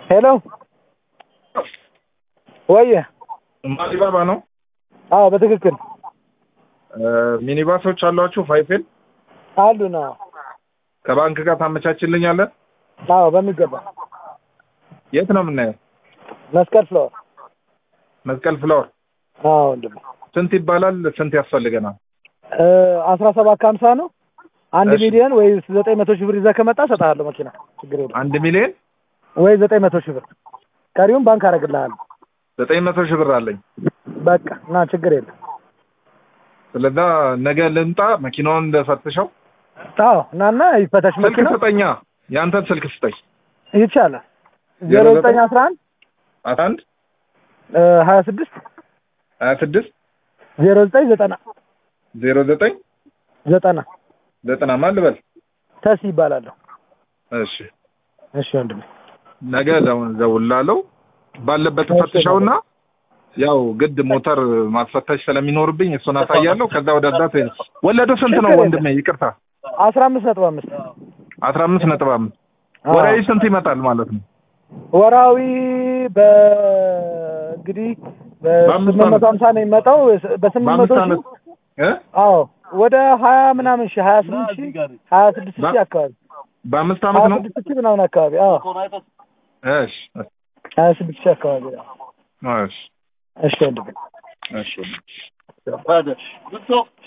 ሄሎ ወየ ማሊባባ ነው። አዎ በትክክል ሚኒባሶች አሏችሁ? ፋይፌል አሉ ነው። ከባንክ ጋር ታመቻችልኛለህ? አዎ በሚገባ የት ነው የምናየው? መስቀል ፍለወር። መስቀል ፍላወር አዎ ወንድም ስንት ይባላል? ስንት ያስፈልገናል? አስራ ሰባት ከሀምሳ ነው። አንድ እሺ። ሚሊዮን ወይ ዘጠኝ መቶ ሺህ ብር ይዘህ ከመጣ እሰጥሃለሁ መኪና ችግር የለም። አንድ ሚሊዮን ወይ ዘጠኝ መቶ ሺህ ብር ቀሪውን ባንክ አደርግልሃለሁ። ዘጠኝ መቶ ሺህ ብር አለኝ። በቃ ና ችግር የለም። ስለዛ ነገ ልምጣ መኪናውን እንደፈትሸው። አዎ እናና ይፈተሽ ስልክ መኪና ስጠኛ፣ ያንተን ስልክ ስጠኝ። ይቻላል። ዜሮ ዘጠኝ አስራ አንድ አስራ አንድ ሀያ ስድስት ሀያ ስድስት ዜሮ ዘጠኝ ዘጠና ዜሮ ዘጠኝ ዘጠና ዘጠና ማን ልበል? ተስ ይባላለሁ። እሺ እሺ ወንድሜ ነገ ደው- ደውላለሁ። ባለበት እሺ፣ ፈትሸውና ያው ግድ ሞተር ማስፈተሽ ስለሚኖርብኝ እሱን አሳያለሁ። ከዛ ወደ እዛ ትሄድ። ወለዱ ስንት ነው ችግር ወንድሜ? ይቅርታ አስራ አምስት ነጥብ አምስት አስራ አምስት ነጥብ አምስት አዎ። ወራዊ ስንት ይመጣል ማለት ነው? ወራዊ በእንግዲህ በአምስት በስምንት መቶ ዓመት። ሀምሳ ነው የሚመጣው በስምንት መቶ በአምስት ሺህ ዓመት እ አዎ ወደ ሀያ ምናምን ሺህ ሀያ ስምንት ሺህ ሀያ ስድስት ሺህ አካባቢ በአምስት ሀያ ዓመት ነው? ስድስት ሺህ ምናምን አካባቢ አዎ እሺ ሀያ ስድስት ሺህ አካባቢ አዎ። እሺ እሺ ወንድሜ እሺ